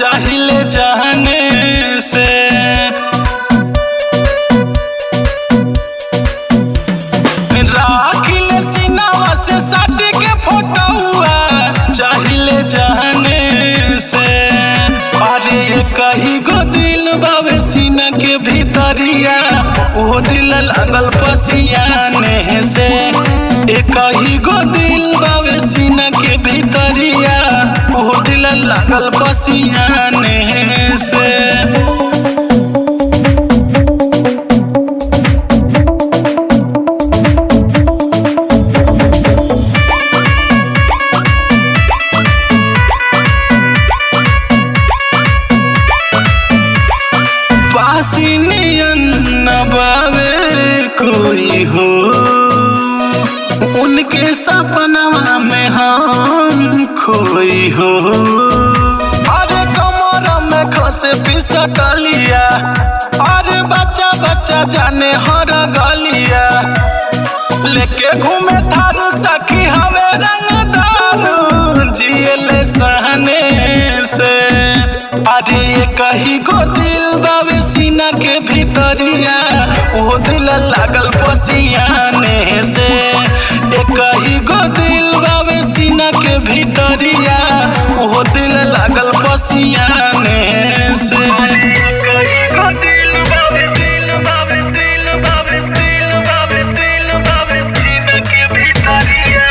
चाहिले जाने से राखिले सिनावा से साट के फोटोआ चाहिले जाने से अरे ये कही गो दिल बावे सीना के भीतरिया वो दिल लागल पसियाने से ए कही गो दिल बावे सीना के भीतरिया वो दिल लागल पसियाने से पासी नियन न बावे कोई हो उनके सपनवा में हम खोई हो अरे कमर में खसे पिसटलिया अरे बच्चा बच्चा जाने हर गलिया लेके घूमे थारू सखी हवे रंग दारू जियले सहने से अरे ये कही गो दिल बावे सीना के भीतरिया वो दिल लागल पसियाने से ए कही गो दिल बावे सीना के भीतरिया वो दिल लागल पसियाने से कही गो दिल बावे दिल बावे दिल बावे दिल बावे दिल बावे सीना के भीतरिया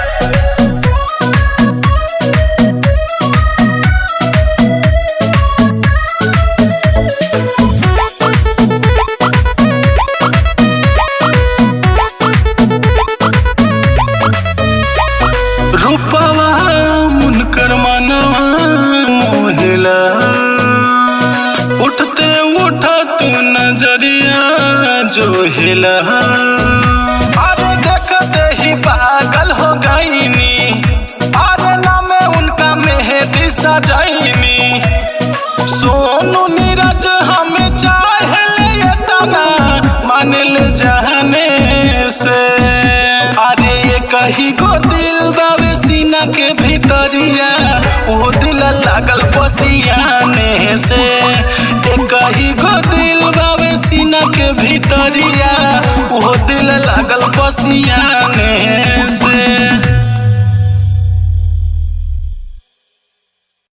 रूपवा उनकर मनवा मोहिला उठते उठत नजरिया जो हिला अरे देखते ही पागल हो गईनी अरे नामे उनका मेहदी सजैनी सोनू नीरज हमें चाहले ये तना मानिल जाने से अरे ये कही गो दिल बावे सीना के भीतरिया वो दिल लागल पसियाने से ए कही गो दिल बावे सीना के भीतरिया वो दिल लागल पसियाने